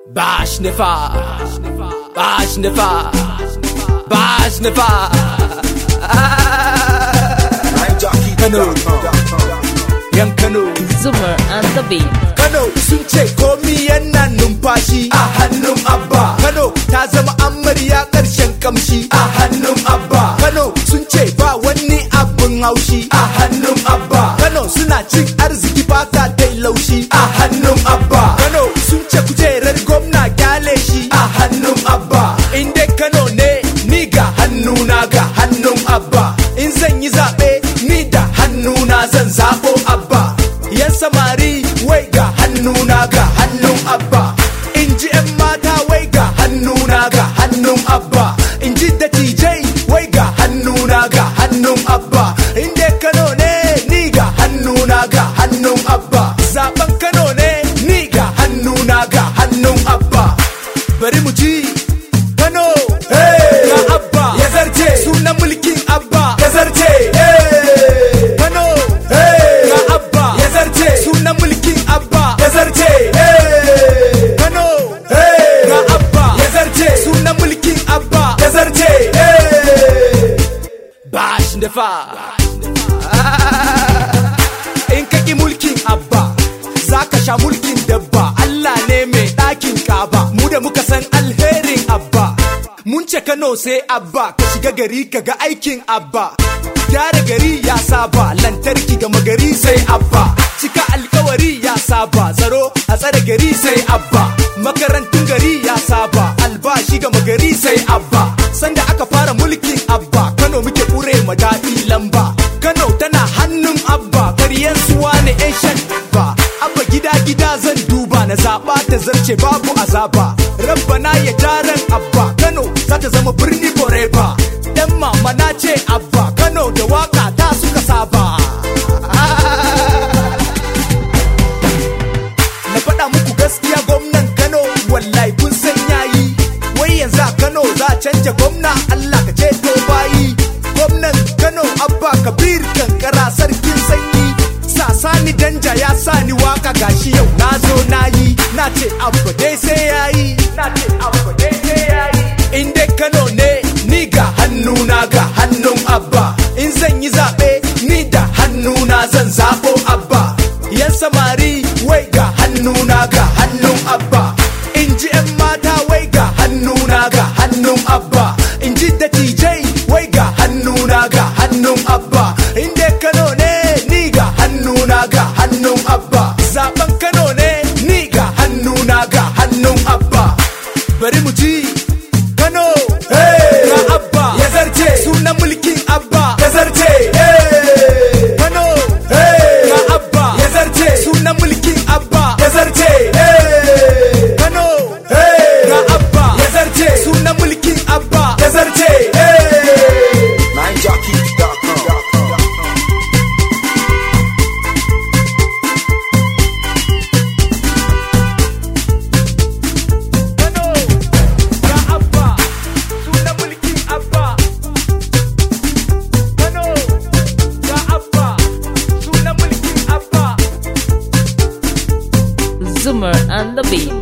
Bash Nefa Bash Nefa Bash Nefa Kano Yan Kano Zoomer and the Beat. Kano sun ce komi yana numfashi a hannun Abba Kano ta zama amarya ƙarshen kamshi a hannun Abba Kano sun ce ba wani abin haushi a hannun Abba Kano suna cin arziki fata dai laushi a hannun Abba Kano sun ce kujerar gwamna kyale shi a hannun Abba in dai Kano ne ni ga hannuna ga hannun Abba in zan yi zaɓe ni da hannuna zan zaɓo Abba yan samari wai ga hannuna ga hannun abba in ji 'yan mata wai ga hannuna ga hannun abba in ji dattijai wai ga hannuna ga hannun abba in dai kano ne ni ga hannuna ga hannun abba zaben kano ne ni ga hannuna ga hannun abba bari mu ji kano ga abba ya zarce sunan mulkin abba ya zarce kano ga abba ya zarce sunan mulkin abba ya zarce kano ga abba ya zarce sunan mulkin abba ya zarce bash da fa in ka ki mulkin abba za ka sha mulkin dabba Allah ne mai ɗakin kaba mu da muka san alherin abba mun ce Kano sai abba ka shiga gari ka ga aikin abba gyara gari ya saba lantarki gama gari sai abba cika alkawari ya saba tsaro a tsare gari sai abba makarantun gari ya saba albashi gama gari sai abba sanda aka fara mulkin abba Kano muke kure ma daɗi lamba Kano tana hannun abba karyan suwa ne yan shan ba abba gida gida zan duba na zaɓa ta zarce babu azaba rabbana ya jaran abba Kano za ta zama birni forever dan mama na ce abba Kano da waka ta suka saba na faɗa muku gaskiya gwamnan Kano wallahi kun san yayi wai yanzu a Kano za a canja gwamna Allah ka ceto bayi gwamnan Kano Abba Kabir kankara sarkin sanyi sasani danja ya sani waka gashi yau na zo na yi na ce abba dai sai yayi na ce abba dai sai yayi in dai Kano ne ni ga hannuna ga hannun abba in zan yi zaɓe ni da hannuna zan zaɓo abba yan samari wai ga hannuna ga hannun abba in ji 'yan mata wai ga hannuna ga hannun abba in ji dattijai wai ga hannuna ga hannun abba in dai kano ne ni ga hannuna ga hannun abba zaben kano ne ni ga hannuna ga hannun abba bari mu ji kano ga abba ya zarce sunan mulkin abba ya zarce kano ga abba ya zarce sunan mulkin abba ya zarce kano ga abba ya zarce sunan mulkin abba ya zarce Kano ga abba sunan mulkin abba Kano ga abba sunan mulkin abba Zoomer and the Beat.